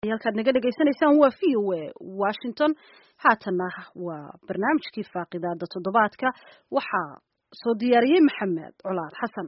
halkaad naga dhegaysanaysaan waa v o a washington haatanna waa barnaamijkii faaqidaada toddobaadka waxaa soo diyaariyey maxamed colaad xasan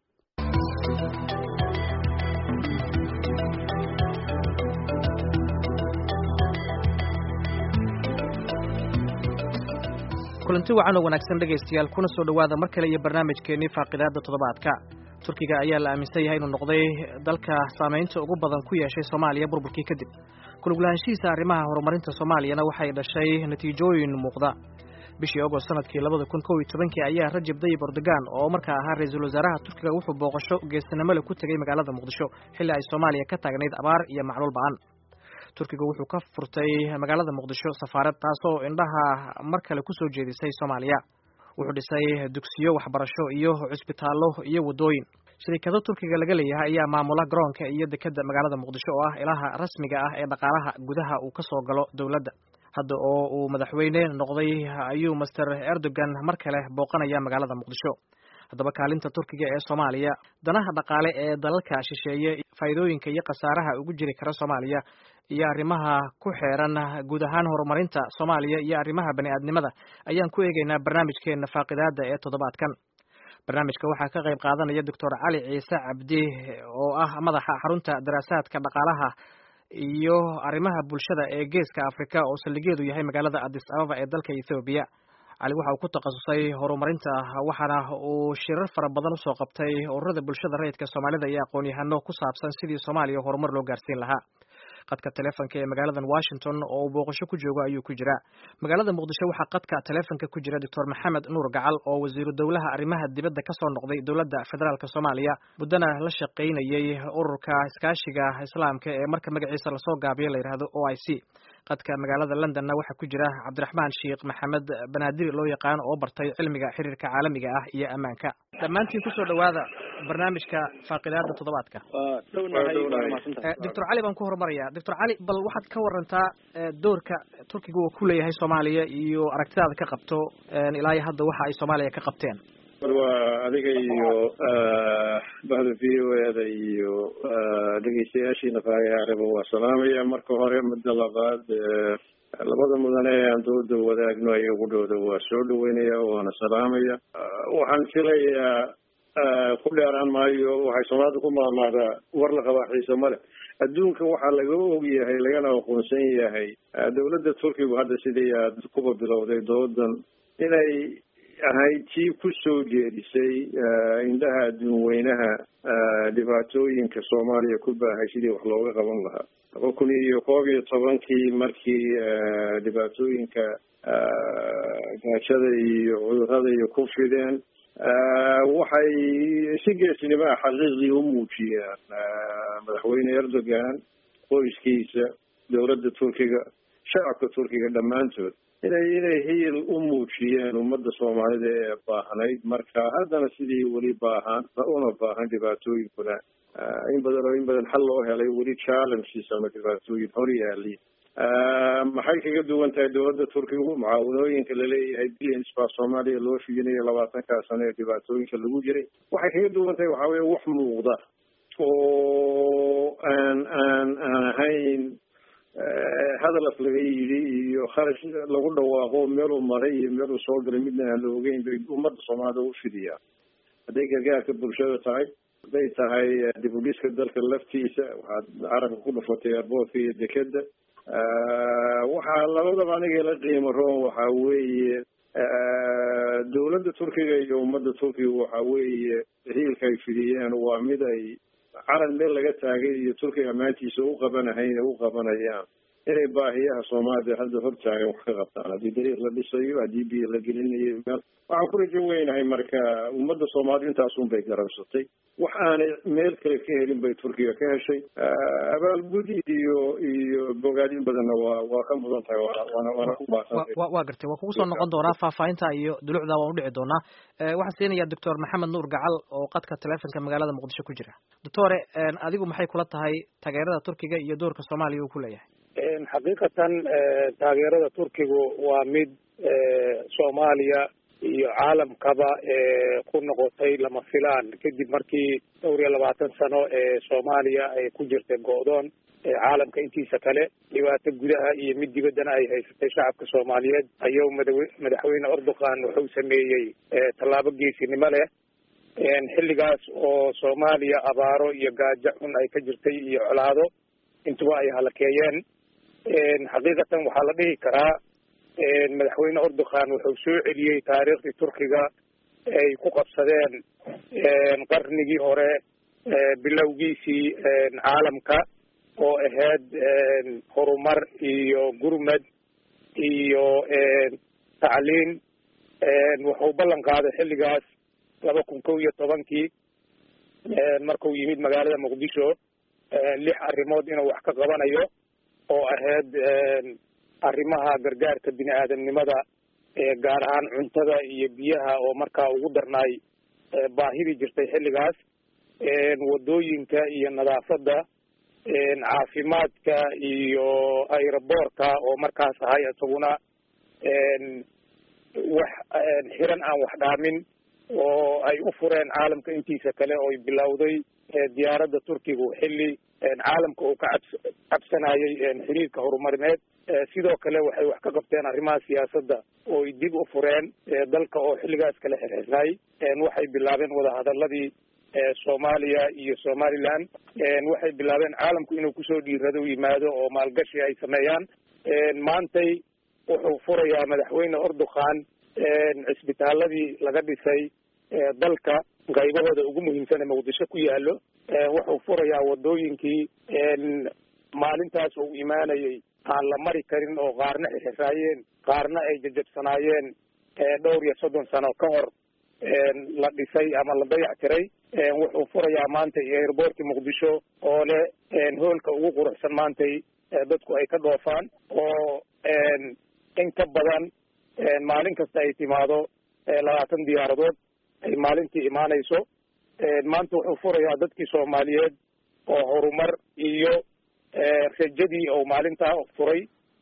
kulanti wacan oo wanaagsan dhegaystayaal kuna soo dhowaada mar kale iyo barnaamijkeennii faaqidaada toddobaadka turkiga ayaa la aaminsan yahay inuu noqday dalka saamaynta ugu badan ku yeeshay soomaaliya burburkii kadib kuluglahaanshihiisa arrimaha horumarinta soomaaliyana waxay dhashay natiijooyin muuqda bishii agost sanadkii labada kun kow iyo tobankii ayaa rajab dayib erdogan oo markaa ahaa ra-iisul wasaaraha turkiga wuxuu booqasho geesinimole ku tegey magaalada muqdisho xilli ay soomaaliya ka taagnayd abaar iyo macluul ba-an turkiga wuxuu ka furtay magaalada muqdisho safaarad taasoo indhaha mar kale ku soo jeedisay soomaaliya wuxuu dhisay dugsiyo waxbarasho iyo cusbitaallo iyo waddooyin shirikado turkiga laga leeyahay ayaa maamula garoonka iyo dekedda magaalada muqdisho oo ah ilaha rasmiga ah ee dhaqaalaha gudaha uu ka soo galo dowladda hadda oo uu madaxweyne noqday ayuu master erdogan mar kale booqanaya magaalada muqdisho haddaba kaalinta turkiga ee soomaaliya danaha dhaqaale ee dalalka shisheeye faa'iidooyinka iyo khasaaraha ugu jiri kara soomaaliya iyo arrimaha ku xeeran guud ahaan horumarinta soomaaliya iyo arrimaha bani aadnimada ayaan ku eegaynaa barnaamijkeena faaqidaada ee toddobaadkan barnaamijka waxaa ka qayb qaadanaya doctor cali ciise cabdi oo ah madaxa xarunta daraasaadka dhaqaalaha iyo arrimaha bulshada ee geeska afrika oo saldhigeedu yahay magaalada addis ababa ee dalka ethoobiya cali waxa uu ku takhasusay horumarinta waxaana uu shirar fara badan usoo qabtay ururada bulshada rayidka soomaalida iyo aqoon-yahano ku saabsan sidii soomaaliya horumar loo gaarsiin lahaa qadka taleefonka ee magaaladan washington oo uu booqasho ku joogo ayuu ku jiraa magaalada muqdisho waxaa qadka taleefonka ku jira doctor maxamed nuur gacal oo wasiiru dowlaha arrimaha dibadda ka soo noqday dowladda federaalk soomaaliya muddana la shaqaynayey ururka iskaashiga islaamka ee marka magaciisa lasoo gaabiyo la yidhaahdo o i c qadka magaalada londonna waxaa ku jira cabdiraxmaan sheekh maxamed banaadir loo yaqaan oo bartay cilmiga xiriirka caalamiga ah iyo ammaanka dhammaantiin kusoo dhowaada barnaamijka faaqidaada toddobaadka doctor cali baan ku horumaraya doctor cali bal waxaad ka warantaa doorka turkiga uu ku leeyahay soomaaliya iyo aragtidaada ka qabto ilaa iyo hadda waxa ay soomaaliya ka qabteen waa adiga iyo bahda v o eda iyo dhegeystayaashiina faagaareba waa salaamaya marka hore muddo labaad labada mudane ee aan dooda wadaagno ayagudhooda waa soo dhaweynaya waana salaamaya waxaan filayaa ku dheeraan maayo waxay soomaalida ku maamaadaa war la qabaa xiise male adduunka waxaa laga og yahay lagana aqoonsan yahay dowladda turkigu hadda sidii aad kuba bilowday doodan inay ahayd tii ku soo jeedisay indhaha adduun weynaha dhibaatooyinka soomaaliya ku baahay sidii wax looga qaban lahaa laba kun iyo koob iyo tobankii markii dhibaatooyinka gaajada iyo cudurada iyo ku fideen waxay si geesnimo ah xaqiiqdii u muujiyeen madaxweyne erdogan qoyskiisa dowladda turkiga shacabka turkiga dhammaantood inay inay hiil u muujiyeen ummadda soomaalida ee baahnayd marka haddana sidii weli baahan una baahan dhibaatooyinkuna in badan oo in badan xal loo helay weli challenges ama dhibaatooyin hor yaali maxay kaga duwan tahay dowladda turkigu mucaawanooyinka laleeyahay billions baa soomaaliya loo fidinayo labaatankaa sano ee dhibaatooyinka lagu jiray waxay kaga duwan tahay waxaa weye wax muuqda oo aan aan aan ahayn hadal af laga yidhi iyo kharash lagu dhawaaqo meeluu maray iyo meeluu soo galay midna aan la ogeyn bay ummadda soomaalida u fidiyaa hadday gargaarka bulshada tahay hadday tahay dib u dhiska dalka laftiisa waxaad carabka ku dhufatay airboortka iyo dekeda waxaa labadaba aniga la qiimo roon waxaa weeye dowladda turkiga iyo ummadda turkiga waxa weeye hiilka ay fidiyeen waa mid ay calan meel laga taagay iyo turkiga ammaantiisa u qabanahayn u qabanayaan inay baahiyaha soomaalida hadda hortaagan wax ka qabtaan haddii dariiq la dhisayo haddii biyo la gelinayo meel waxaan ku rajo weynahay marka ummadda soomaalida intaasun bay garabsatay wax aanay meel kale ka helin bay turkiga ka heshay abaalgud iyo iyo bogaadin badanna waa waa ka mudan tahay waana waana ku baasantay waa gartay waa kugu soo noqon doonaa faahfaahinta iyo dulucda waan udhici doonaa waxaan siinayaa doctor maxamed nuur gacal oo qadka taleefonka magaalada muqdisho ku jira doctore adigu maxay kula tahay taageerada turkiga iyo doorka soomaaliya uu ku leeyahay xaqiiqatan taageerada turkigu waa mid soomaaliya iyo caalamkaba ku noqotay lama filaan kadib markii dhowr iyo labaatan sano ee soomaaliya ay ku jirtay go-doon caalamka intiisa kale dhibaato gudaha iyo mid dibaddana ay haysatay shacabka soomaaliyeed ayuu madawe madaxweyne erdogan wuxuu sameeyey tallaabo geesinimo leh xilligaas oo soomaaliya abaaro iyo gaajo xun ay ka jirtay iyo colaado intuba ay halakeeyeen xaqiiqatan waxaa la dhihi karaa madaxweyne erdogan wuxuu soo celiyey taariikhdii turkiga ay ku qabsadeen qarnigii hore bilowgiisii caalamka oo ahayd horumar iyo gurmad iyo tacliin wuxuu ballan qaaday xilligaas laba kun kow iyo tobankii markuu yimid magaalada muqdisho lix arrimood inuu wax ka qabanayo oo ahayd arrimaha gargaarka bini aadamnimada gaar ahaan cuntada iyo biyaha oo markaa ugu darnaay baahidii jirtay xilligaas wadooyinka iyo nadaafadda caafimaadka iyo aeroboortka oo markaas ahay isaguna wax xiran aan wax dhaamin oo ay u fureen caalamka intiisa kale oo bilowday diyaaradda turkigu xilli caalamka uu ka cabs cabsanayay xiriirka horumarineed sidoo kale waxay wax ka qabteen arrimaha siyaasadda oo ay dib u fureen dalka oo xilligaas kale xirxirnay waxay bilaabeen wadahadaladii soomaaliya iyo somaliland waxay bilaabeen caalamku inuu kusoo dhiirado yimaado oo maalgashi ay sameeyaan maantay wuxuu furayaa madaxweyne erdogan cisbitaaladii laga dhisay dalka qaybahooda ugu muhiimsan ee muqdisho ku yaalo wuxuu furayaa wadooyinkii maalintaas uu imaanayay aan la mari karin oo qaarna xirxiraayeen qaarna ay jajabsanaayeen dhowr iyo soddon sano ka hor la dhisay ama la dayac tiray wuxuu furayaa maantay airboortka muqdisho oo leh hoolka ugu quruxsan maantay dadku ay ka dhoofaan oo in ka badan maalin kasta ay timaado labaatan diyaaradood ay maalintii imaanayso maanta wuxuu furayaa dadkii soomaaliyeed oo horumar iyo rajadii oo maalintaa furay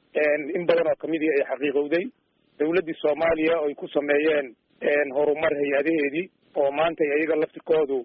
in badan oo kamidii ay xaqiiqowday dawladdii soomaaliya oy ku sameeyeen horumar hay-adaheedii oo maanta iyaga laftikoodu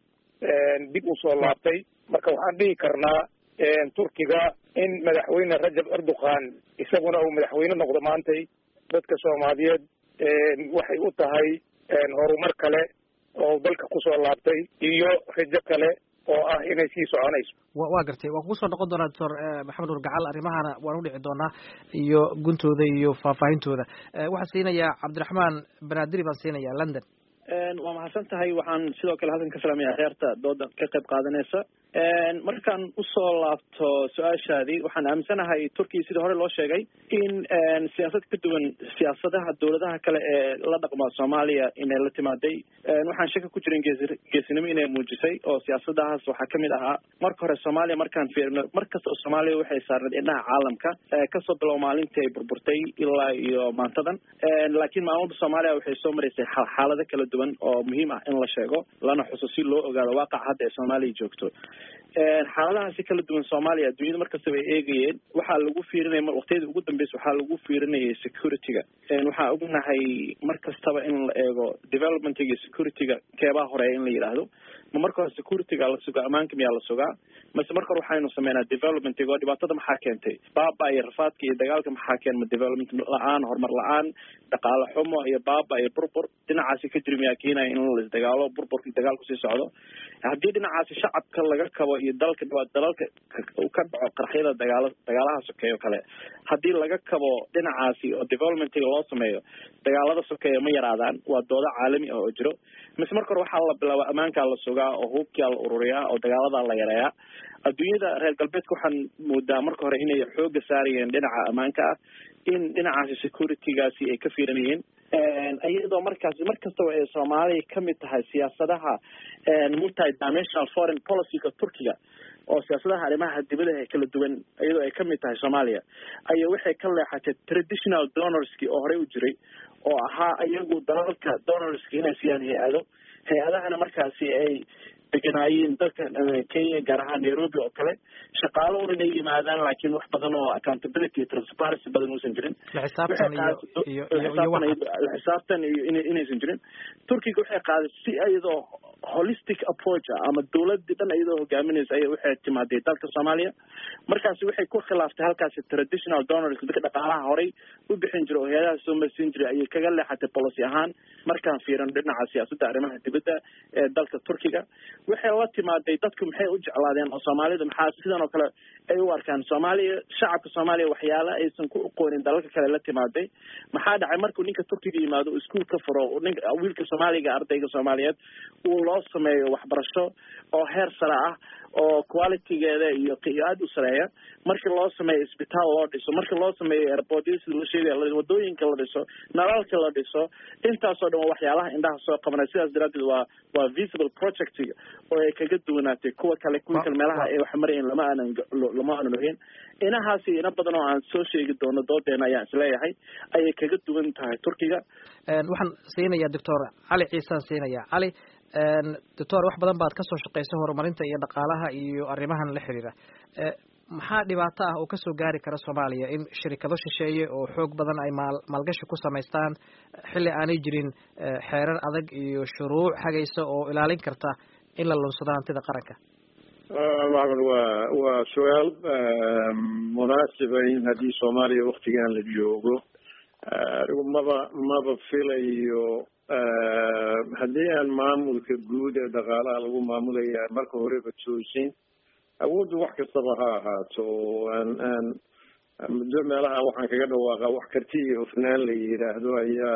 dib usoo laabtay marka waxaan dhihi karnaa turkiga in madaxweyne rajab erdogan isaguna uu madaxweyne noqdo maantay dadka soomaaliyeed waxay u tahay horumar kale oo dalka kusoo laabtay iyo rajo kale oo ah inay sii soconayso wa gartay waan kugu soo noqon doonaa doctor maxamed nur gacal arrimahana waan u dhici doonaa iyo guntooda iyo faahfaahintooda waxaan siinayaa cabdiraxmaan banadiri baan siinayaa london waa mahadsan tahay waxaan sidoo kale halkan ka salaamaya kheerta dooda ka qayb qaadanaysa markaan usoo laabto su-aashaadii waxaan aaminsanahay turkiya sidii hore loo sheegay in siyaasad ka duwan siyaasadaha dowladaha kale ee la dhaqma soomaaliya inay la timaaday waxaan shaka ku jirin geesi geesinimo inay muujisay oo siyaasadahaas waxaa kamid ahaa marka hore soomaaliya markaan fiirino mar kasta oo soomaaliya waxay saarneed indhaha caalamka kasoo bilow maalintii ay burburtay ilaa iyo maantadan laakiin maamulda soomaaliya waxay soo maraysay xaalado kala duwan oo muhiim ah in la sheego lana xuso si loo ogaado waaqac hadda ee soomaaliya joogto xaaladahaasi kala duwan soomaaliya adduunyada markastaba ay eegayeen waxaa lagu fiirinaya waqtiyadii ugu dambeysa waxaa lagu fiirinayay security-ga waxaa ognahay mar kastaba in la eego developmentiga iyo security-ga keebaa horeeya in la yidhaahdo ma marka hore security-ga la sugaa ammaanka miyaa la sugaa mase marka hore waxaynu sameynaa developmentiga oo dhibaatada maxaa keentay baaba iyo rafaadka iyo dagaalka maxaa keenma development la-aan horumar la-aan dhaqaale xumo iyo baaba iyo burbur dhinacaasi ka jiri miyaa keenaya in laisdagaalo burburka dagaalku sii socdo haddii dhinacaasi shacabka laga kabo iyo dalka dalalka ka dhaco qarxyada dagaala dagaalaha sokeeyo kale haddii laga kabo dhinacaasi oo developmentiga loo sameeyo dagaalada sokeeya ma yaraadaan waa doodo caalami ah oo jiro mise marka hore waxaa la bilaaba ammaankaa la sugaa oo hubkaa la ururiyaa oo dagaaladaa la yareeyaa adduunyada reer galbeedka waxaan moodaa marka hore inay xooga saarayeen dhinaca ammaanka ah in dhinacaasi security-gaasi ay ka fiiranayeen iyadoo markaasi mar kastaba ay soomaaliya kamid tahay siyaasadaha multi dimensional foreign policyga turkiga oo siyaasadaha arrimaha dibadaha kala duwan iyadoo ay kamid tahay soomaaliya ayaa waxay ka leexatay traditional donorski oo horey u jiray oo ahaa iyagu dalalka donorski inay siiyaan hay-ado hay-adahana markaasi ay deganaayeen dalka kenya gaar ahaan nairobi oo kale shaqaalo un inay yimaadaan laakiin wax badan oo accountability transparency badan uusan jirin la xisaabtan iyo inaysan jirin turkiga waxay qaaday si iyadoo holistic approach ah ama dowladii dhan iyadoo hogaaminaysa ayay waxay timaaday dalka soomaaliya markaasi waxay ku khilaaftay halkaasi traditional donors dadka dhaqaalaha horay u bixin jiray oo hay-adaha soo marsiin jiray ayay kaga leexatay policy ahaan markaan fiiran dhinaca siyaasadda arrimaha dibadda ee dalka turkiga waxay la timaaday dadku maxay u jeclaadeen oo soomaalida maxaa sidan oo kale ay u arkaan soomaaliya shacabka soomaaliya waxyaala aysan ku aqoonin dalalka kale la timaaday maxaa dhacay markuu ninka turkiga yimaado iskuol ka furo ninka wiilka soomaaliga ardayga soomaaliyeed uu loo sameeyo waxbarasho oo heer sare ah oo qualitygeeda iyo aada u sareeya markii loo sameeyo isbitaal loo dhiso markii loo sameeyo airportyo sida la sheegaya wadooyinka la dhiso nalalka la dhiso intaasoo dhan waa waxyaalaha indhaha soo qabanay sidaas daraadeed waa waa visible projectiga oo ay kaga duwanaatay kuwa kale kuwa kale meelaha ay wax marayeen lama aanan lama aanan ogeyn inahaasi ina badan oo aan soo sheegi doono doodeena ayaan isleeyahay ayay kaga duwan tahay turkiga waxaan siinayaa doctor cali ciisaan siinayaa cali doctor wax badan baad kasoo shaqaysay horumarinta iyo dhaqaalaha iyo arrimahan la xiriira maxaa dhibaato ah oo kasoo gaari kara soomaaliya in shirikado shisheeye oo xoog badan ay maal maalgashi ku samaystaan xilli aanay jirin xeerar adag iyo shuruuc hagaysa oo ilaalin karta in la lunsado hantida qaranka maxmed waa waa su-aal munaasiba in haddii soomaaliya waktigan la joogo anigu maba maba filayo haddii aan maamulka guud ee dhaqaalaha lagu maamulaya marka horeba toosin awooddu wax kastaba ha ahaato aan aan muddo meelaha waxaan kaga dhawaaqa wax karti iyo hufnaan la yidhaahdo ayaa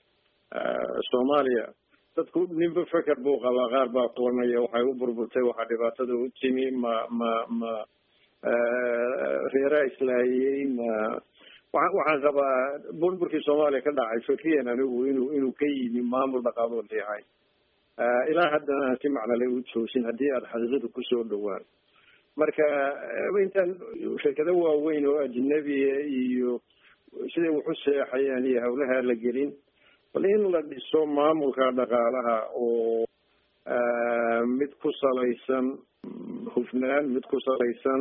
soomaaliya dadku ninba feker buu qabaa qaar baa kulanaya waxay u burburtay waxaa dhibaatada u timi ma ma ma reeraa islaayey ma waa waxaan qabaa burburkii soomaaliya ka dhacay fikriyan anigu inuu inuu ka yimi maamul dhaqaaloo leehay ilaa haddana aan si macnale u toosin haddii aada xaqiiqada kusoo dhawaan marka intaan shirkado waaweyn oo ajnabiya iyo siday waxu seexayaan iyo hawlaha la gelin bal in la dhiso maamulka dhaqaalaha oo mid ku salaysan hufnaan mid ku salaysan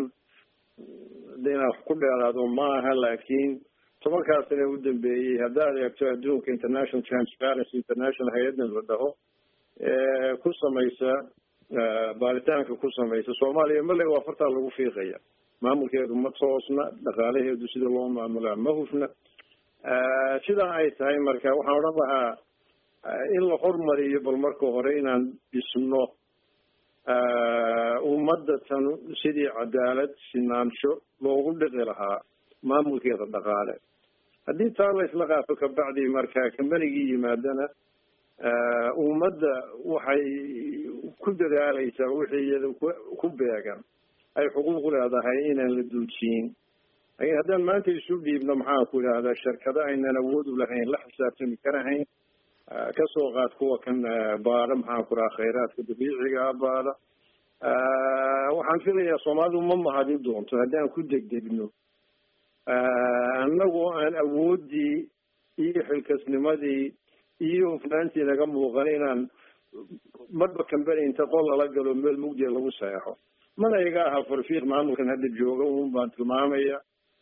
de inaan wax ku dheeraado ma aha laakiin tobankaa sane u dambeeyey haddaad eegto adduunka international transparency international hay-addan la dhaho ku samaysa baaritaanka ku samaysa soomaaliya male waa fartaa lagu fiiqaya maamulkeedu ma toosna dhaqaalaheedu sida loo maamulaa ma hufna sidaa ay tahay marka waxaan odhan lahaa in la hormariyo bal marka hore inaan dhisno ummadda tan sidii cadaalad sinaansho loogu dhiqi lahaa maamulkeeda dhaqaale haddii taa la isla qaato kabacdi marka kambanigii yimaadana ummadda waxay ku dadaalaysaa wixii iyada ku beegan ay xuquuq leedahay inaan la duujiyin lakin haddaan maanta isu dhiibno maxaan ku idhaahdaa shirkado aynan awood u lahayn la xisaabtami karahayn kasoo qaad kuwa kan baada maxaan ku dhaha khayraadka dabiiciga baada waxaan filayaa soomaalidu ma mahadin doonto haddaan ku degdegno annagoo aan awooddii iyo xilkasnimadii iyo hufnaantii naga muuqan inaan marba kambani inta qol lala galo meel mugdiya lagu seexo mana iga aha farfiiq maamulkan hadda jooga un baan tilmaamaya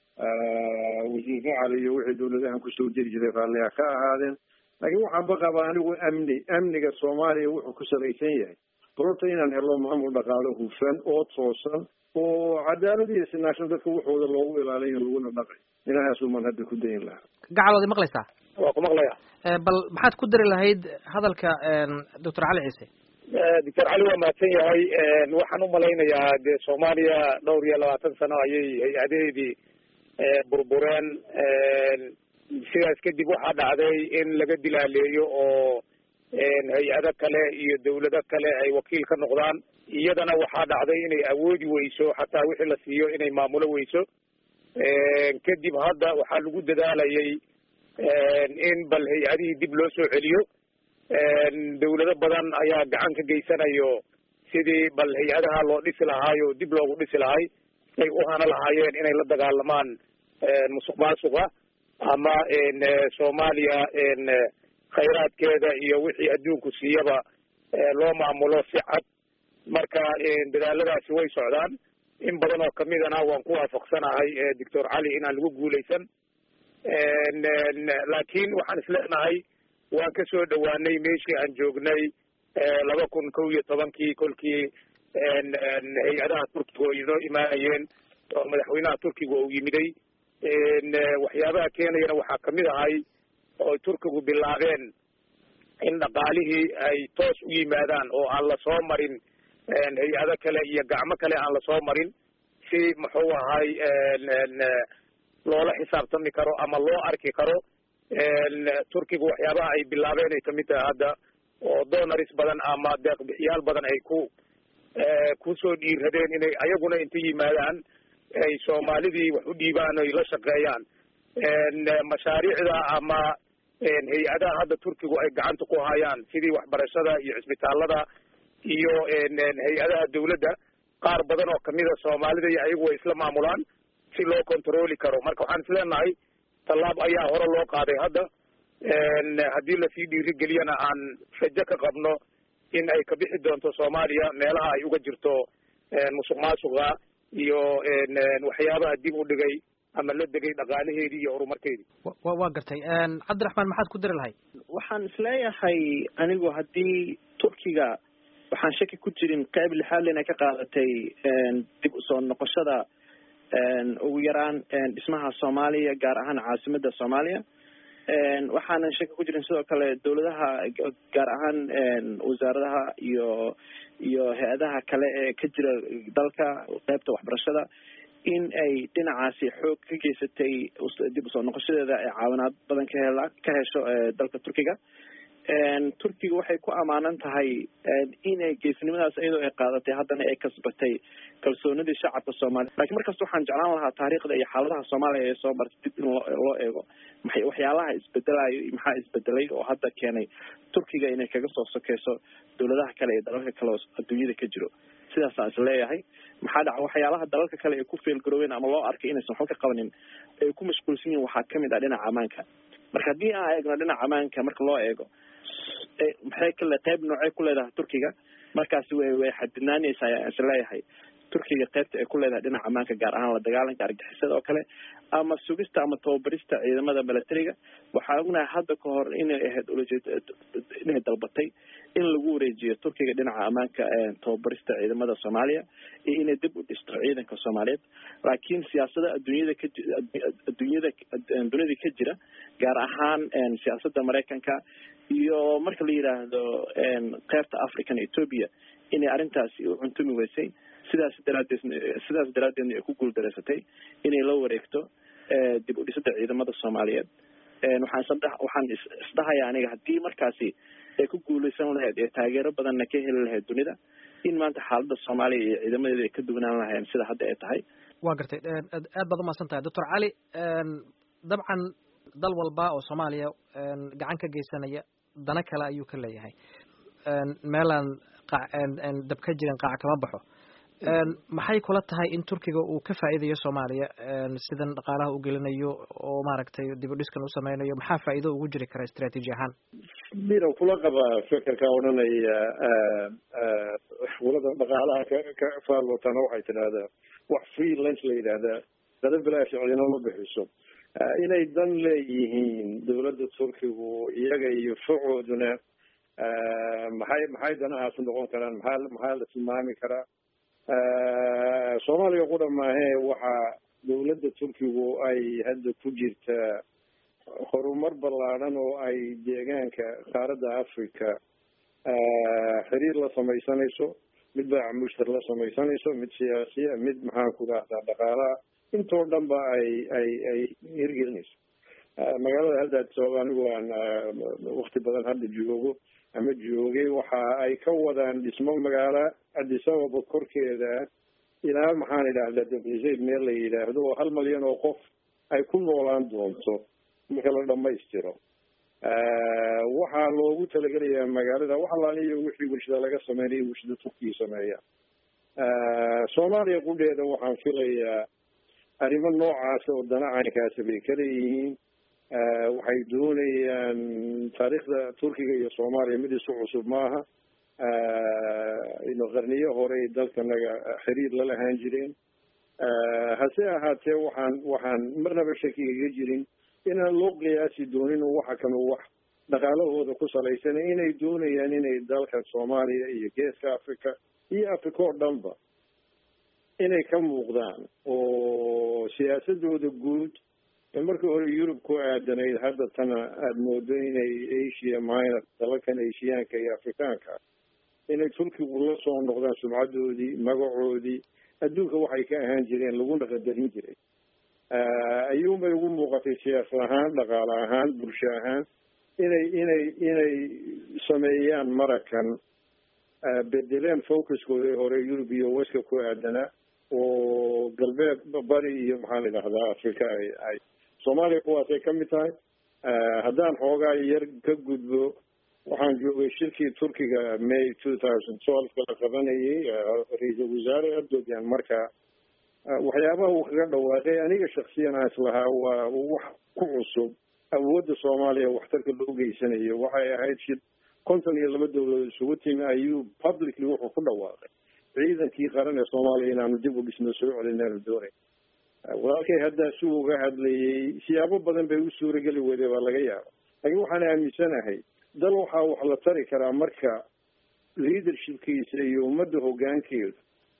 wasiir facali iyo wixii dawladahan kusoo jiri jiray raalliha ka ahaadeen laakiin waxaan ba qabaa anigu amni amniga soomaaliya wuxuu ku salaysan yahay balorta inaan helo maamul dhaqaalo hufan oo toosan oo cadaalad iyo sinaashan dadka waxooda loogu ilaaliyo laguna dhaqay inahaasuman hadda ku dayin lahaa gacalood maqlaysaa waa ku maqlaya bal maxaad ku dari lahayd hadalka doctor cali ciise doctor cali waa mahadsan yahay waxaan umalaynayaa dee soomaaliya dhowr iyo labaatan sano ayay hay-adaheedii burbureen sidaas kadib waxaa dhacday in laga dilaaleeyo oo hay-ado kale iyo dawlado kale ay wakiil ka noqdaan iyadana waxaa dhacday inay awoodi weyso xataa wixii la siiyo inay maamulo weyso kadib hadda waxaa lagu dadaalayay in bal hay-adihii dib loo soo celiyo dawlado badan ayaa gacan ka geysanayo sidii bal hay-adaha loo dhisi lahaayo dib loogu dhisi lahay ay u hana lahaayeen inay la dagaalamaan musuq maasuqa ama soomaaliya khayraadkeeda iyo wixii adduunku siiyaba loo maamulo si cad marka dadaaladaasi way socdaan in badan oo kamidana waan ku waafaqsanahay doctor cali inaan lagu guuleysan laakiin waxaan isleenahay waan kasoo dhawaanay meeshii aan joognay laba kun kow iyo tobankii kolkii hay-adaha turkiga oo inoo imaanayeen oo madaxweynaha turkiga uu yimiday waxyaabaha keenayana waxaa kamid ahay oo turkigu bilaabeen in dhaqaalihii ay toos u yimaadaan oo aan lasoo marin hay-ado kale iyo gacmo kale aan lasoo marin si muxuu ahay loola xisaabtami karo ama loo arki karo turkiga waxyaabaha ay bilaabeen ay kamid tahay hadda oo donaris badan ama deeqbixiyaal badan ay ku kusoo dhiiradeen inay ayaguna inta yimaadaan ay soomaalidii wax u dhiibaan oy la shaqeeyaan mashaariicda ama hay-adaha hadda turkigu ay gacanta ku hayaan sidii waxbarashada iyo cisbitaalada iyo hay-adaha dawladda qaar badan oo kamida soomaalida iyo ayagu way isla maamulaan si loo controli karo marka waxaan isleenahay tallaab ayaa hore loo qaaday hadda haddii lasii dhiirigeliyana aan rajo ka qabno in ay ka bixi doonto soomaaliya meelaha ay uga jirto musuq maasuqa iyo waxyaabaha dib u dhigay ama la degay dhaqaalaheedii iyo horumarkeedii wa waa gartay cabdiraxmaan maxaad ku dari lahayd waxaan isleeyahay anigu haddii turkiga waxaan shaki ku jirin qayb lixaad inay ka qaadatay dib usoo noqoshada ugu yaraan dhismaha soomaaliya gaar ahaan caasimada soomaaliya waxaanan shaki ku jirin sidoo kale dawladaha gaar ahaan wasaaradaha iyo iyo hay-adaha kale ee ka jira dalka qeybta waxbarashada in ay dhinacaasi xoog ka geysatay dib usoo noqoshadeeda ee caawinaad badan ka hela ka hesho dalka turkiga turkiga waxay ku amaanan tahay inay geesnimadaas iyadoo ay qaadatay haddana ay kasbatay kalsoonidii shacabka soomaaliya lakiin markasta waxaan jeclaan lahaa taariikhda iyo xaaladaha soomaaliya ee soo martay dib in loo loo eego maxay waxyaalaha isbedelayo iyo maxaa isbedelay oo hadda keenay turkiga inay kaga soo sokeyso dawladaha kale iyo dalalka kale oo adduunyada ka jiro sidaasaan is leeyahay maxaa dhaca waxyaalaha dalalka kale ay ku feelgaroobeen ama loo arkay inaysan waxba ka qabanin ay ku mashquulsan yihin waxaa kamid ah dhinaca ammaanka marka haddii aan eegno dhinaca ammaanka marka loo eego maxay kale qayb noocay ku leedahay turkiga markaasi way way xadidnaanaysa ayaan is leeyahay turkiga qaybta ay ku leedahay dhinaca ammaanka gaar ahaan la dagaalanka argixisada oo kale ama sugista ama tababarista ciidamada milatariga waxaa ognahay hadda ka hor inay ahayd ulajeed inay dalbatay in lagu wareejiyo turkiga dhinaca ammaanka tababarista ciidamada soomaaliya iyo inay dib u dhisto ciidanka soomaaliyeed laakiin siyaasada adduunyada ka adduunyada dunida ka jira gaar ahaan siyaasada maraykanka iyo marka la yidhaahdo qeybta african ethoopia inay arrintaasi u cuntumi weysay sidaas daraadeed sidaas daraadeedna ay ku guuldareysatay inay la wareegto dib u dhisada ciidamada soomaaliyeed waxaan isdha waxaan isdhahaya aniga haddii markaasi ay ku guuleysan lahayd ee taageero badanna ka heli lahayd dunida in maanta xaalada soomaaliya iyo ciidamadeeda ay ka duwanaan lahayn sida hadda ay tahay waa gartay aad baad umahadsan tahay doctor cali dabcan dal walba oo soomaaliya gacan ka geysanaya dana kale ayuu ka leeyahay meelaan dab ka jirin qaac kama baxo maxay kula tahay in turkiga uu ka faa'iidayo soomaaliya sidan dhaqaalaha u gelinayo oo maaragtay dib u dhiskan u sameynayo maxaa faa'iido ugu jiri kara istraatiiji ahaan miran kula qaba fekerka odhanaya wulada dhaqaalaha ka ka faallootana waxay tidhahdaa wax freelance la yidhaahdaa dada bilaash cidina ma bixiso inay dan leeyihiin dawladda turkigu iyaga iyo facooduna maxay maxay danahaas noqon karaan maxaa maxaa la tilmaami karaa soomaaliya qudha maahee waxaa dawladda turkigu ay hadda ku jirtaa horumar ballaadhan oo ay deegaanka qaaradda africa xiriir la samaysanayso mid baaca mushtar la samaysanayso mid siyaasiya mid maxaan ku rahdaa dhaqaalaha intoo dhan ba ay ay ay hirgelinayso magaalada hadda sabab anigu aan wakti badan hadda joogo ama joogay waxa ay ka wadaan dhismo magaalo addis ababa korkeeda ilaa maxaan idhaahdaa dabrisayd meel la yidhaahdo oo hal malyan oo qof ay ku noolaan doonto marka la dhamaystiro waxaa loogu talagelayaa magaalada wax alaaliyo wixii warshada laga sameynayo warshada turkiya sameeya soomaaliya qudheeda waxaan filayaa arrimo noocaas oo dana caynkaasi bay ka leeyihiin waxay doonayaan taariikhda turkiga iyo soomaaliya mid isu cusub maaha ino qarniyo horey dalkanaga xiriir la lahaan jireen hase ahaatee waxaan waxaan marnaba shakigaga jirin inaan loo qiyaasi doonin waxa kanu wax dhaqaalahooda ku salaysan inay doonayaan inay dalka soomaaliya iyo geeska africa iyo africa oo dhanba inay ka muuqdaan oo siyaasadooda guud ee markii hore yurub ku aadanayd hadda tana aada moodo inay asia minor dalalkan asiyaanka iyo afrikaanka inay turkigu la soo noqdaan sumcadoodii magacoodii adduunka waxay ka ahaan jireen laguna qadarin jiray ayuunbay ugu muuqatay siyaasad ahaan dhaqaale ahaan bulsho ahaan inay inay inay sameeyaan marakan bedeleen focuskooda hore yurub iyo weska ku aadanaa oo galbeed bari iyo maxaan idhahdaa africa ay ay soomaaliya kuwaasay ka mid tahay haddaan xoogaa yar ka gudbo waxaan joogay shirkii turkiga may two thousand twelve la qabanayay ra-iisul wasaare erdogan markaa waxyaabaha uu kaga dhawaaqay aniga shaksiyan aan islahaa waa wax ku cusub awoodda soomaaliya waxtarka loo geysanayo waxay ahayd shir konton iyo laba dowladood isugu timi ayuu publicly wuxuu ku dhawaaqay ciidankii qaran ee soomaaliya inaanu dib u dhisno soo celinaanu doonay walaalkay haddaa si uga hadlayay siyaabo badan bay u suurageli weyday baa laga yaaba laakiin waxaan aaminsanahay dal waxaa wax la tari karaa marka leadershipkiisa iyo ummadda hoggaankeedu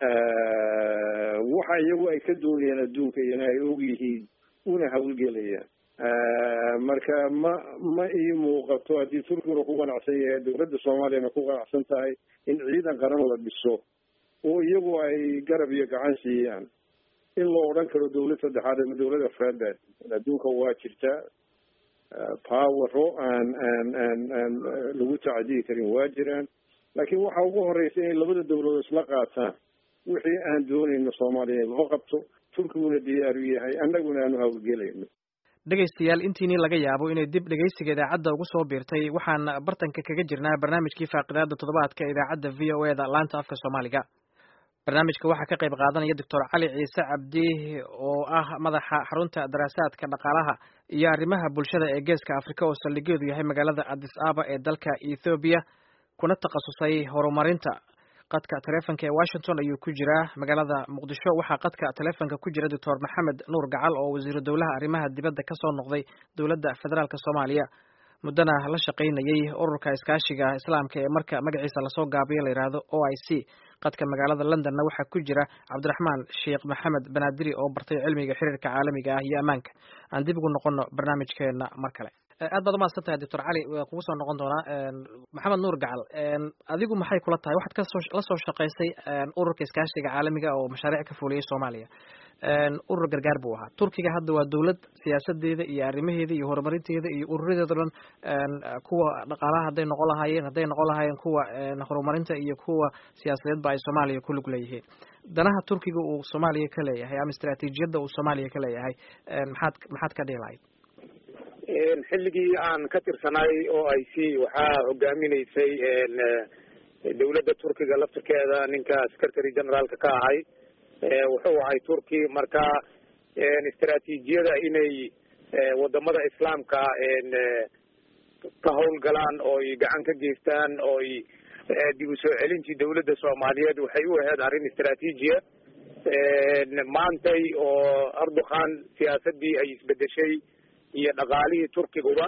waxa iyagu ay ka doonayaan adduunka iyona ay og yihiin una hawlgelayaan marka ma ma ii muuqato haddii turkiguna ku qanacsan yahay dowladda soomaaliyana ku qanacsan tahay in ciidan qaran la dhiso oo iyagu ay garab iyo gacan siiyaan in loo odhan karo dowlad saddexaad ama dowlad afraad baa adduunka waa jirtaa powero aan aan aan aan lagu tacdiyi karin waa jiraan laakiin waxa ugu horeysa inay labada dowladood isla qaataan wixii aan doonayno soomaaliya in loo qabto turkiguna diyaaru yahay annaguna aanu hawlgelayno dhegaystayaal intiinii laga yaabo inay dib dhegaysiga idaacadda ugu soo biirtay waxaan bartanka kaga jirnaa barnaamijkii faaqidaada toddobaadka idaacadda v o e da laanta afka soomaaliga barnaamijka waxaa ka qayb qaadanaya doctor cali ciise cabdi oo ah madaxa xarunta daraasaadka dhaqaalaha iyo arrimaha bulshada ee geeska afrika oo saldhigeedu yahay magaalada addis aba ee dalka ethoobiya kuna takhasusay horumarinta qadka taleefonka ee washington ayuu ku jiraa magaalada muqdisho waxaa qadka taleefonka ku jira doctor maxamed nuur gacal oo wasiiru dowlaha arrimaha dibadda ka soo noqday dowladda federaalk soomaaliya muddana la shaqaynayay ururka iskaashiga islaamka ee marka magaciisa lasoo gaabiyo la yidhaahdo o i c qadka magaalada londonna waxaa ku jira cabdiraxmaan sheekh maxamed banaadiri oo bartay cilmiga xiriirka caalamiga ah iyo ammaanka aan dib ugu noqono barnaamijkeena mar kale aad baad umahadsan tahay doctor cali waa kugu soo noqon doonaa maxamed nuur gacal adigu maxay kula tahay waxaad kasoo la soo shaqaysay ururka iskaashiga caalamiga oo mashaariic ka fuliyay soomaaliya urur gargaar buu ahaa turkiga hadda waa dowlad siyaasadeeda iyo arrimaheeda iyo horumarinteeda iyo ururadeeda dhan kuwa dhaqaalaha hadday noqon lahaayeen hadday noqon lahaayeen kuwa horumarinta iyo kuwa siyaasadeedba ay soomaaliya ku lug leeyihiin danaha turkiga uu soomaaliya ka leeyahay ama istaraatiijiyadda uu soomaaliya ka leeyahay maxaad maxaad ka dhihi lahayd xilligii aan ka tirsanay o i c waxaa hogaaminaysay dowladda turkiga laftirkeeda ninka secretary generaalka ka ahay wuxuu ahay turki marka istaraatiijiyada inay wadamada islaamka ka howlgalaan ooy gacan ka geystaan ooy dib u soo celintii dowladda soomaaliyeed waxay u ahayd arrin istaraatiijiya maantay oo erdogan siyaasadii ay isbedeshay iyo dhaqaalihii turkiguba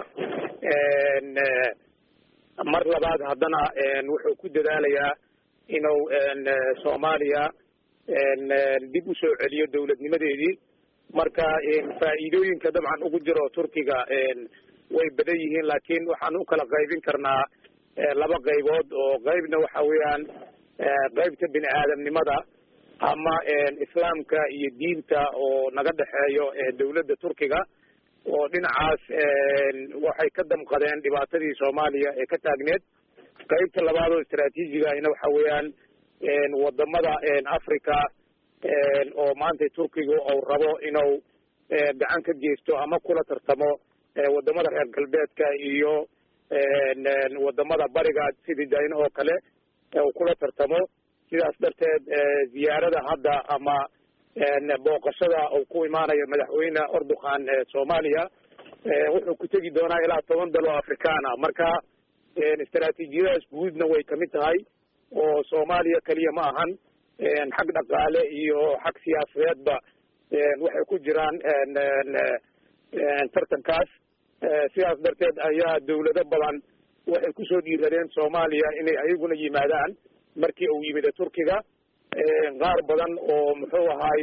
mar labaad haddana wuxuu ku dadaalayaa inuu soomaaliya dib usoo celiyo dowladnimadeedii marka faa'iidooyinka dabcan ugu jiro turkiga way badan yihiin laakiin waxaan u kala qaybin karnaa laba qaybood oo qaybna waxa weeyaan qaybta bini aadamnimada ama islaamka iyo diinta oo naga dhexeeyo dowladda turkiga oo dhinacaas waxay ka damqadeen dhibaatadii soomaaliya ee ka taagneed qaybta labaad oo istaraatiijiga ahina waxa weeyaan wadamada africa oo maanta turkiga uu rabo inuu gacan ka geysto ama kula tartamo wadamada reer galbeedka iyo wadamada bariga sidii dayna oo kale uu kula tartamo sidaas darteed ziyaarada hadda ama booqashada uu ku imaanayo madaxweyne erdogan soomaaliya wuxuu ku tegi doonaa ilaa toban dal oo afrikaana marka istaraatiijiyadaas guudna way kamid tahay oo soomaaliya keliya ma ahan xag dhaqaale iyo xag siyaasadeedba waxay ku jiraan tartankaas sidaas darteed ayaa dawlado badan waxay kusoo dhiiradeen soomaaliya inay ayaguna yimaadaan markii uu yimid turkiga qaar badan oo muxuu ahaay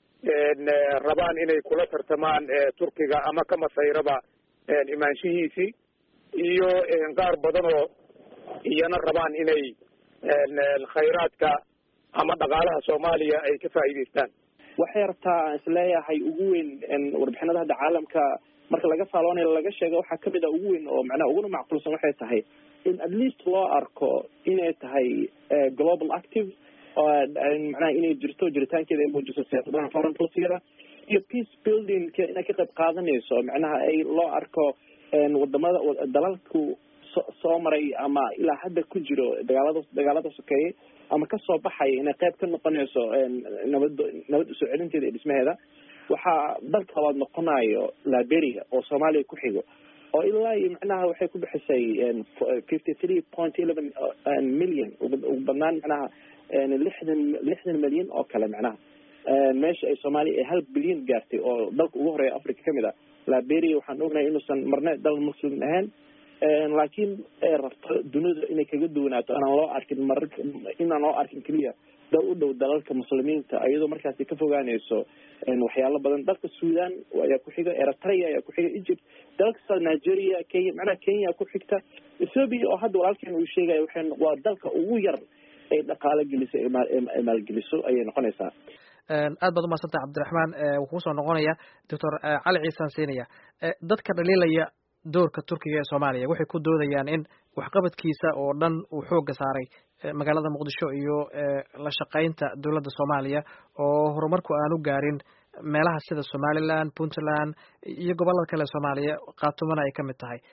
rabaan inay kula tartamaan turkiga ama ka masayraba imaanshihiisii iyo qaar badan oo iyana rabaan inay khayraadka ama dhaqaalaha soomaaliya ay ka faa'iidaystaan waxay rabtaa aan isleeyahay ugu weyn warbixinada hadda caalamka marka laga faaloonayo laga sheego waxaa kamid a ugu weyn oo macnaha uguna macquulsan waxay tahay in at least loo arko inay tahay global active macnaha inay jirto jiritaankeeda ay muujiso siyaasadaha foreign policyada iyo peace building inay ka qayb qaadanayso macnaha ay loo arko wadamada dalalku so soo maray ama ilaa hadda ku jiro dagaalada dagaalada sokeeye ama kasoo baxaya inay qayb ka noqonayso nabad nabad usoo celinteeda iyo dhismaheeda waxaa dalka labaad noqonayo liberia oo soomaaliya ku xigo oo ilaa iyo macnaha waxay ku bixisay fifty three point eleven million ugu badnaan macnaha lixdan lixdan milyan oo kale macnaha meesha ay soomaaliya ay hal bilyan gaartay oo dalka ugu horeeya africa kamid a liberia waxaan ognahay inuusan marne dal muslim ahayn laakiin ay rabto dunida inay kaga duwanaato inaan loo arkin marar inaan loo arkin keliya dal u dhow dalalka muslimiinta iyadoo markaasi ka fogaanayso waxyaalo badan dalka sudan ayaa ku xiga eritrea ayaa ku xiga egypt dalka sa nigeria kenya macnaha kenya ku xigta ethoopia oo hadda walaalkeen uu sheegaya waxay waa dalka ugu yar ay dhaqaalo geliso ay maalgeliso ayay noqonaysaa aad baad umaadsantaha cabdiraxmaan wuxuu soo noqonaya doctor cali ciisaan siinaya dadka dhaliilaya doorka turkiga ee soomaaliya waxay ku doodayaan in waxqabadkiisa oo dhan uu xoogga saaray magaalada muqdisho iyo la shaqaynta dowladda soomaaliya oo horumarku aanu gaarin meelaha sida somaliland puntland iyo gobollada kale soomaaliya kaatumana ay ka mid tahay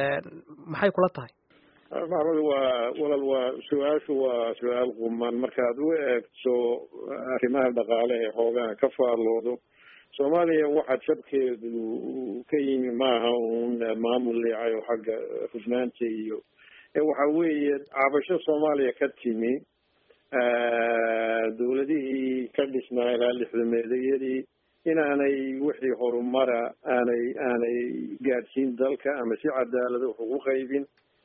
maxay kula tahay maxmed waa walal waa su-aashu waa su-aal quman markaad u eegto arrimaha dhaqaale ee hoogaan ka faalloodo soomaaliya waxaa jabkeedu ka yimi maaha uun maamul leecayo xagga hufnaanta iyo waxa weeye cabasho soomaaliya ka timi dawladihii ka dhisnaa ilaa lixdameedayadii inaanay wixii horumara aanay aanay gaadhsiin dalka ama si cadaalada wax ugu qaybin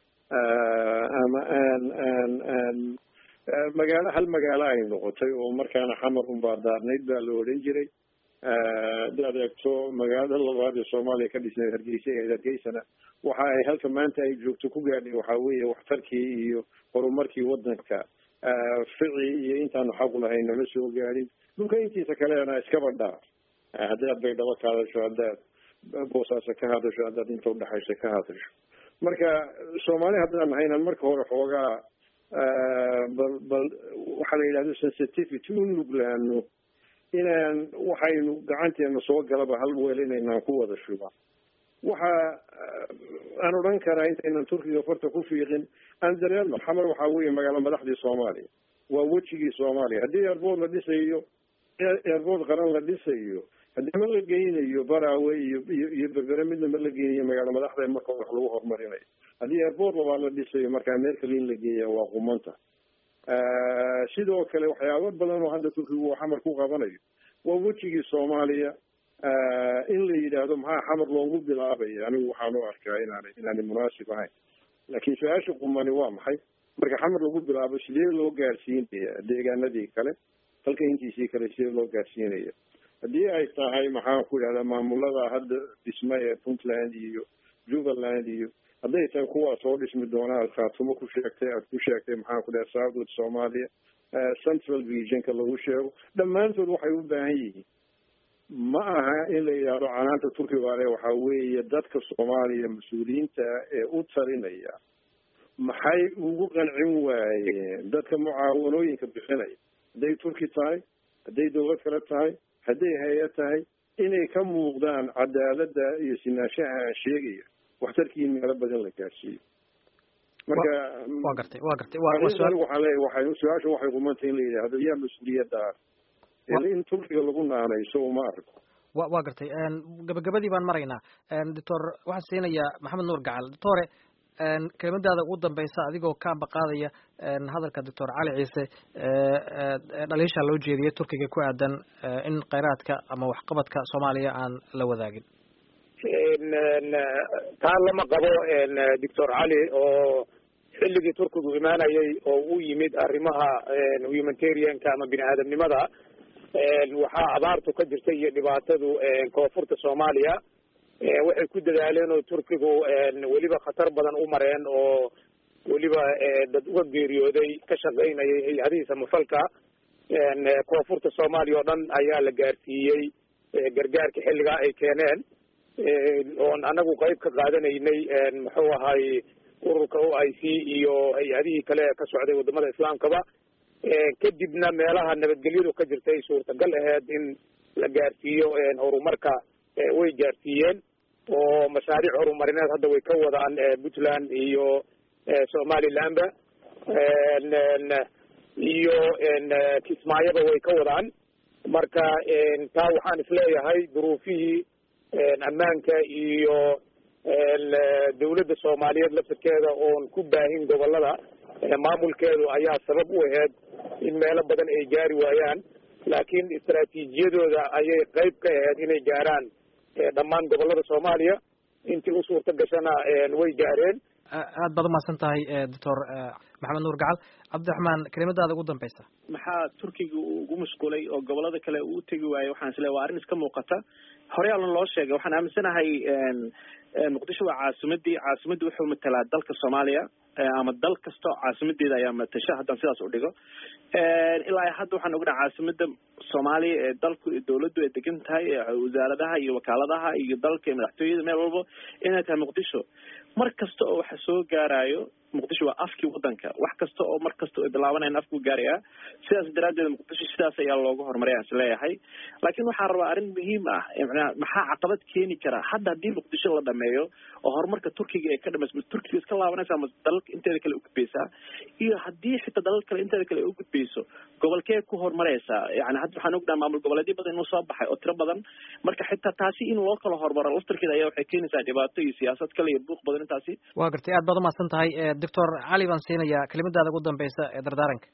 ama aan aan aan magaalo hal magaalo ay noqotay oo markaana xamar unbaa daarnayd baa la odhan jiray hadaad eegto magaalada labaad ee soomaaliya ka dhisnayd hargeysa ee hargeysana waxa ay halka maanta ay joogto ku gaadhay waxaa weeye waxtarkii iyo horumarkii wadanka fici iyo intaanu xaqu lahayn nama soo gaadhin dhulka intiisa kalena iskaba dhaaf haddaad baydhabo ka hadasho haddaad boosaaso ka hadasho haddaad inta udhexaysa ka hadasho marka soomaali haddaan nahaynan marka hore xoogaa bal bal waxaa la yidhahdo sensitivity u nuglaano inaan waxaynu gacanteena soo galaba hal weel inaynaan ku wada shuba waxa aan odhan karaa intaynan turkiga farta ku fiiqin aan dareerno xamar waxaa weeye magaalo madaxdii soomaaliya waa wejigii soomaaliya haddii airboort la dhisayo airboort qaran la dhisayo haddii ma la geynayo baraawe iyo iyo iyo berbere midna ma la geynayo magaalo madaxda marka wax lagu horumarinayo haddii airboort labaa la dhisayo markaa meel kale in la geeya waa qumanta sidoo kale waxyaabo badan oo hadda turkigu uu xamar ku qabanayo waa wejigii soomaaliya in la yidhaahdo maxaa xamar loogu bilaabaya anigu waxaan u arkaa inaanay inaanay munaasib ahayn laakiin su-aasha qumani waa maxay marka xamar lagu bilaabo sidee loo gaarsiinaya deegaanadii kale dalka intiisii kale sidee loo gaarsiinaya haddii ay tahay maxaan ku idhahdaa maamulada hadda dhisma ee puntland iyo jubbaland iyo hadday tahay kuwaa soo dhismi doonaa aad khaatumo ku sheegtay aad ku sheegtay maxaan ku dhaha southwood soomaaliya central regionka lagu sheego dhammaantood waxay u baahan yihiin ma aha in la yidhaahdo canaanta turkiga ale waxaa weeye dadka soomaaliya mas-uuliyiinta ee u talinaya maxay ugu qancin waayeen dadka mucaawanooyinka bixinaya hadday turki tahay hadday dawlad kale tahay hadday hay-ad tahay inay ka muuqdaan cadaaladda iyo sinaanshaha aan sheegaya waxtarkii meelo badan la gaarsiiyo marka wa gartay wa gartay waxaan leeyahy waxay su-aasha waxay qumantay in la yidhaahdo yaa mas-uuliyaddaas in turkiga lagu naanayso uma arko wa wa gartay gabagabadii baan maraynaa doctor waxaan siinayaa maxamed nuur gacal doctore kelimadaada ugu dambeysa adigoo ka ambaqaadaya hadalka doctor cali ciise dhaliisha loo jeediyay turkiga ku aadan in kheyraadka ama waxqabadka soomaaliya aan la wadaagin taa lama qabo doctor cali oo xilligii turkigu imaanayay oo u yimid arrimaha humanitarianka ama bini aadamnimada waxaa abaartu ka jirtay iyo dhibaatadu koonfurta soomaaliya waxay ku dadaaleen oo turkigu weliba khatar badan u mareen oo weliba dad uga geeriyooday ka shaqaynayay hay-adihii samafalka koonfurta soomaaliya oo dhan ayaa la gaarsiiyey gargaarka xilligaa ay keeneen oon anagu qayb ka qaadanaynay muxuu ahay ururka o i c iyo hay-adihii kale ka socday wadamada islaamkaba kadibna meelaha nabadgelyadu ka jirtay suurtagal aheyd in la gaarsiiyo horumarka way gaarsiiyeen oo mashaariic horumarineed hadda way ka wadaan puntland iyo somalilandba iyo kismaayaba way ka wadaan marka taa waxaan isleeyahay duruufihii ammaanka iyo dawladda soomaaliyeed laftirkeeda oon ku baahin gobolada maamulkeedu ayaa sabab u aheyd in meelo badan ay gaari waayaan laakiin istaraatiijiyadooda ayay qayb ka aheyd inay gaaraan dhammaan gobolada soomaaliya intii u suurta gashana way gaareen aad baad umahadsan tahay doctor maxamed nuur gacal cabdiraxmaan kelimadaada ugu dambeysa maxaa turkiga ugu mashquulay oo gobolada kale uu tegi waayey waxaan isleeya waa arrin iska muuqata horey allan loo sheegay waxaan aaminsanahay muqdisho waa caasimadii caasimadii wuxuu matalaa dalka soomaaliya ama dal kasto caasimadeeda ayaa matasha haddaan sidaas u dhigo ilaa hadda waxaan ognaha caasimada soomaaliya ee dalku dawladdu ay degan tahay wasaaradaha iyo wakaaladaha iyo dalka iyo madaxtooyada meel walbo inay tahay muqdisho mar kasta oo waxa soo gaarayo muqdisho waa afkii wadanka wax kasta oo mar kasta oo bilaabanayan afkuu gaarayaa sidaas daraaddeed muqdisho sidaas ayaa looga horumaray aan isleeyahay laakiin waxaan rabaa arrin muhiim ah maxaa caqabad keeni kara hadda haddii muqdisho la dhameeyo oo horumarka turkiga ee ka dhamaysa turkiga iska laabanaysa ama dalalka inteeda kale ugudbaysaa iyo haddii xitaa dalal kale inteeda kale ugudbayso gobolkee ku horumaraysaa yani hadda waxaan ognaha maamul goboleedyo badan inuu soo baxay oo tiro badan marka xitaa taasi in loo kala horumaro laftarkeeda ayaa waxay keenaysaa dhibaato iyo siyaasad kale iyo buuq badan intaasi waa gartay aad baad umahadsan tahay doctor cali baan siinayaa kelimadaada ugu dambeysa ee dardaaranka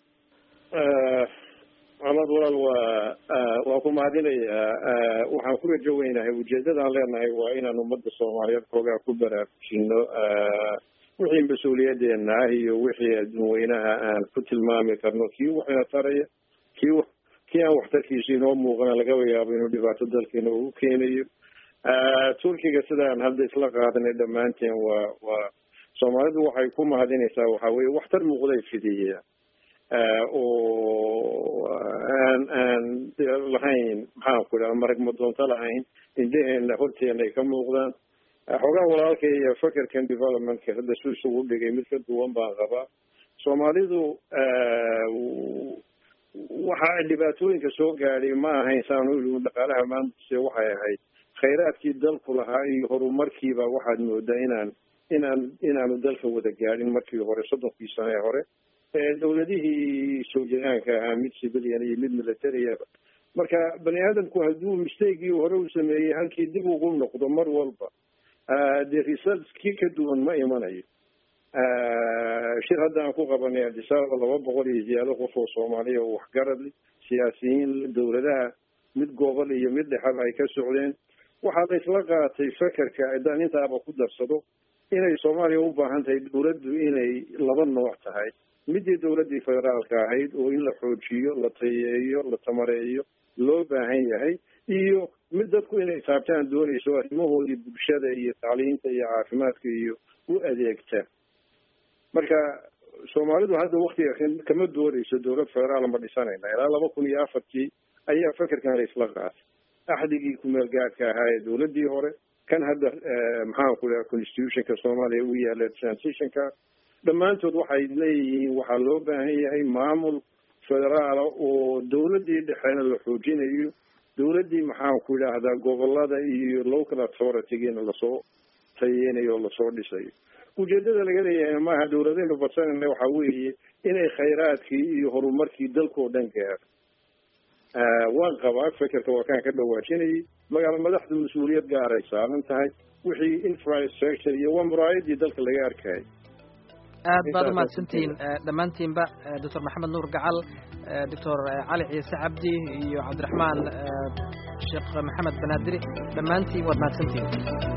maxamed walaal waa waa ku mahadinayaa waxaan ku rajo weynahay ujeedadaan leenahay waa inaan ummadda soomaaliyeed xoogaa ku baraarujino wixii mas-uuliyadeena ah iyo wixii adduunweynaha aan ku tilmaami karno kii waxina taraya kii kii aan waxtarkiisa inoo muuqana lagaba yaabo inuu dhibaato dalkeena ugu keenayo turkiga sidaan hadda isla qaadanay dhammaanteen waa waa soomaalidu waxay ku mahadinaysaa waxaa weye waxtar muuqday fidiya oo aan aan lahayn maxaan ku idhaha marag madoonto lahayn indheheena horteena ay ka muuqdaan xoogaa walaalkay iyo fakerkan developmentka hadda su isugu dhigay mid ka duwan baan qabaa soomaalidu waxa dhibaatooyinka soo gaadhay ma ahayn saanu ili dhaqaalaha maamulse waxay ahayd khayraadkii dalku lahaa iyo horumarkiiba waxaad moodaa inaan inaan inaanu dalka wada gaadhin markii hore soddonkii sano ee hore dawladihii soo jiraanka ahaa mid civilian iyo mid militariaba marka bani aadamku hadduu mistakegii hore u sameeyey halkii dib ugu noqdo mar walba dee results kii ka duwan ma imanayo shir hadda aan ku qabanay adisababa laba boqol iyo ziyaado qof oo soomaaliya oo waxgarad leh siyaasiyiin dawladaha mid gobol iyo mid dhexaba ay ka socdeen waxaa la isla qaatay fekerka haddaan intaaba ku darsado inay soomaaliya u baahan tahay dawladdu inay laba nooc tahay midii dawladdii federaalka ahayd oo in la xoojiyo la tayeeyo la tamareeyo loo baahan yahay iyo mid dadku inay taabtaan doonayso arrimahoodii bulshada iyo tacliinta iyo caafimaadka iyo u adeegta marka soomaalidu hadda waktiga kama doonayso dawlad federaal ma dhisanayna ilaa laba kun iyo afartii ayaa fekerkan la isla qaatay axdigii kumeel gaadhka ahaa ee dawladdii hore kan hadda maxaan ku dhaha constitutionka soomaaliya u yaala transitionka dhammaantood waxay leeyihiin waxaa loo baahan yahay maamul federaala oo dawladdii dhexena la xoojinayo dawladdii maxaan ku idhaahdaa gobolada iyo local authoritygiina lasoo tayeynayo oo lasoo dhisayo ujeedada laga leeyahay maaha dawladaynu badsanayna waxaa weeye inay khayraadkii iyo horumarkii dalkao dhan gaaro waan qabaa fekerka waa kaan ka dhawaajinayay magaala madaxdu mas-uuliyad gaaray saaran tahay wixii infrastructure iyo waa muraayadii dalka laga arkayay aad baad umahadsantihiin dhammaantiinba doctor maxamed nuur gacal doctor cali ciise cabdi iyo cabdiraxmaan sheekh maxamed banaadiri dhammaantiin waad mahadsantihiin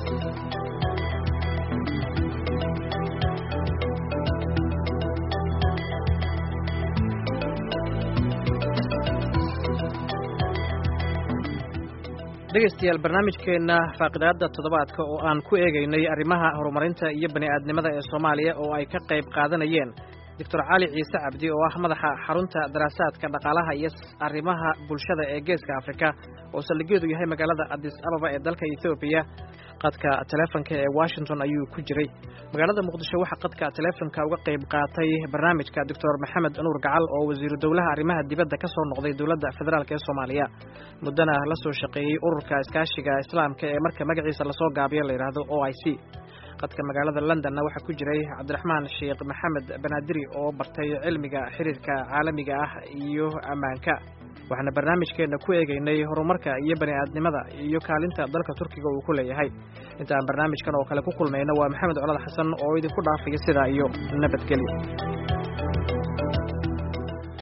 dhegaystayaal barnaamijkeenna faaqidaada toddobaadka oo aan ku eegaynay arrimaha horumarinta iyo bani aadnimada ee soomaaliya oo ay ka qayb qaadanayeen doctor cali ciise cabdi oo ah madaxa xarunta daraasaadka dhaqaalaha iyo arrimaha bulshada ee geeska afrika oo saldhigeedu yahay magaalada adis ababa ee dalka ethoobiya qadka teleefonka ee washington ayuu ku jiray magaalada muqdisho waxaa qadka teleefonka uga qayb qaatay barnaamijka doctor maxamed nuur gacal oo wasiiru dowlaha arrimaha dibadda ka soo noqday dowladda federaalk ee soomaaliya muddana la soo shaqeeyey ururka iskaashiga islaamka ee marka magaciisa lasoo gaabiyo la yidhaahdo o i c qadka magaalada londonna waxaa ku jiray cabdiraxmaan sheekh maxamed banaadiri oo bartay cilmiga xiriirka caalamiga ah iyo ammaanka waxaana barnaamijkeenna ku eegaynay horumarka iyo bani aadnimada iyo kaalinta dalka turkiga uu ku leeyahay intaan barnaamijkan oo kale ku kulmayna waa maxamed colad xasan oo idinku dhaafaya sidaa iyo nabadgelyo